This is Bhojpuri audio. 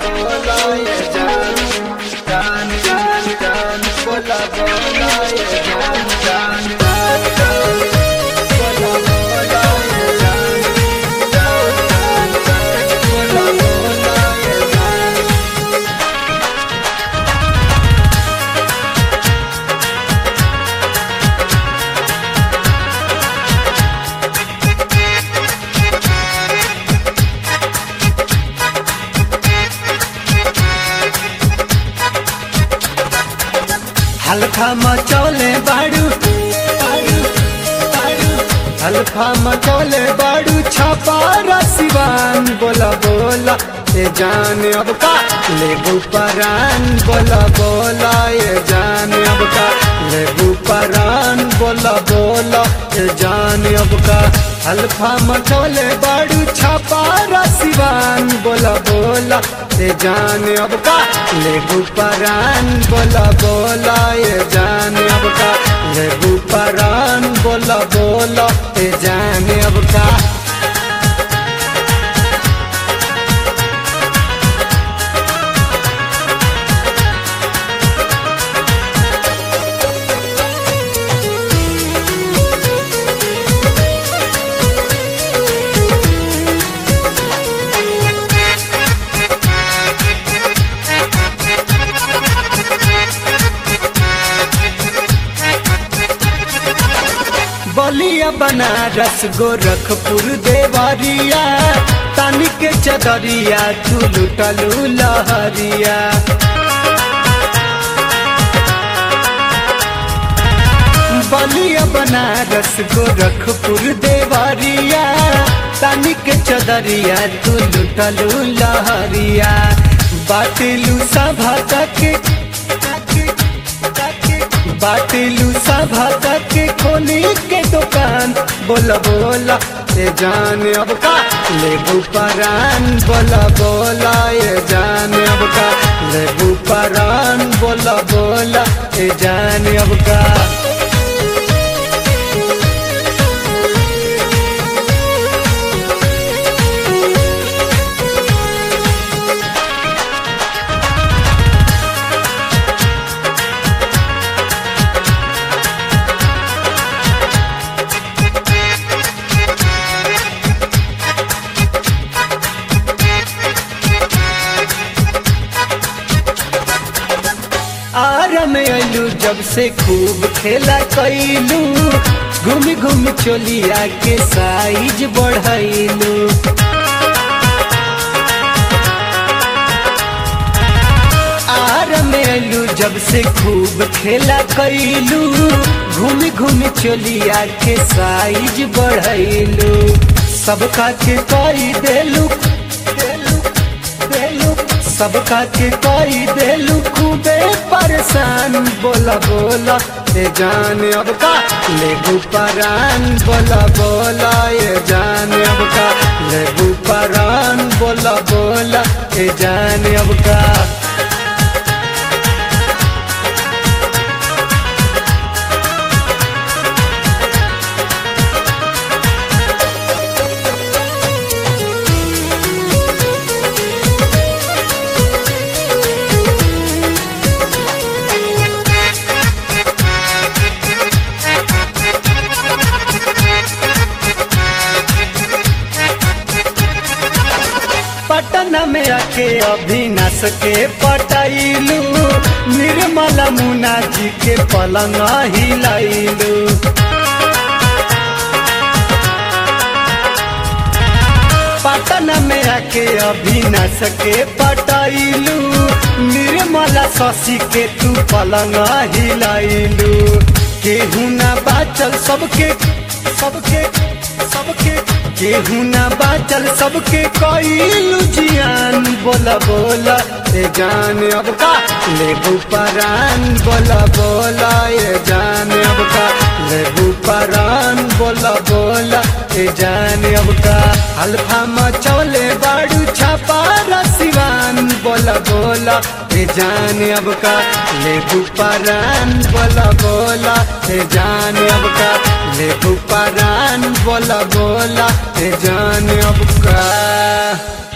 बोला ये जान जान जान जान बोला बोला ये जान जान जान जान बोला बोला ये जान जान जान जान बोला बोला ये जान हल्का मचौले बाड़ू बाड़ू, बाड़ू। हल्का मचौले बाड़ू छपा रसिवान बोला बोला ये जान अब का लेबू परान बोला बोला ये जान अब का लेबू परान बोला बोला ये जान अब का हल्का मचौले बाड़ू छपा रसिवान बोला बोला ये जान अब का लेबू परान बोला बोला ये जान अब का लेबू परान बोला बोला ये जान अब का बलिया बनारस गोरखपुर देवरिया तानी के चदरिया तू लुटलू लहरिया बलिया बनारस गोरखपुर देवरिया तानी के चदरिया तू लुटलू लहरिया बाटलू सभा तक बाटलू सभा तक खोली के दुकान बोला बोला ये जान अब का लेबू परान बोला बोला ये जान अब का लेबू परान बोला बोला ये जान अब का आरा में अलू जब से खूब खेला कैलू घूम घूम चोलिया के साइज बढ़ैलू आरा में अलू जब से खूब खेला कैलू घूम घूम चोलिया के साइज बढ़ैलू सबका के कई देलू देलू देलू सबका के कई देलू खूबे परेशान बोला बोला ये जान अब का लेबू परान बोला बोला ये जान अब का लेबू परान बोला बोला ये जान अब का पटना में आके अभिनाश के पटाइलू निर्मला मुना जी के पलंग हिलाइलू पटना में आके अभिनाश के पटाइलू निर्मला शशि के तू पलंग हिलाइलू केहू ना बाचल सबके सबके सबके केहू ना बाचल सबके कईलू जियान बोला बोला ए जान अब का लेबू परान बोला बोला ए जान अब का लेबू परान बोला बोला ए जान अब का हल्फा मचौले बाड़ू छापा रसिवान बोला बोला ए जान अब का लेबू परान बोला बोला ए जान अब का लेबू परान बोला बोला ए जान अब का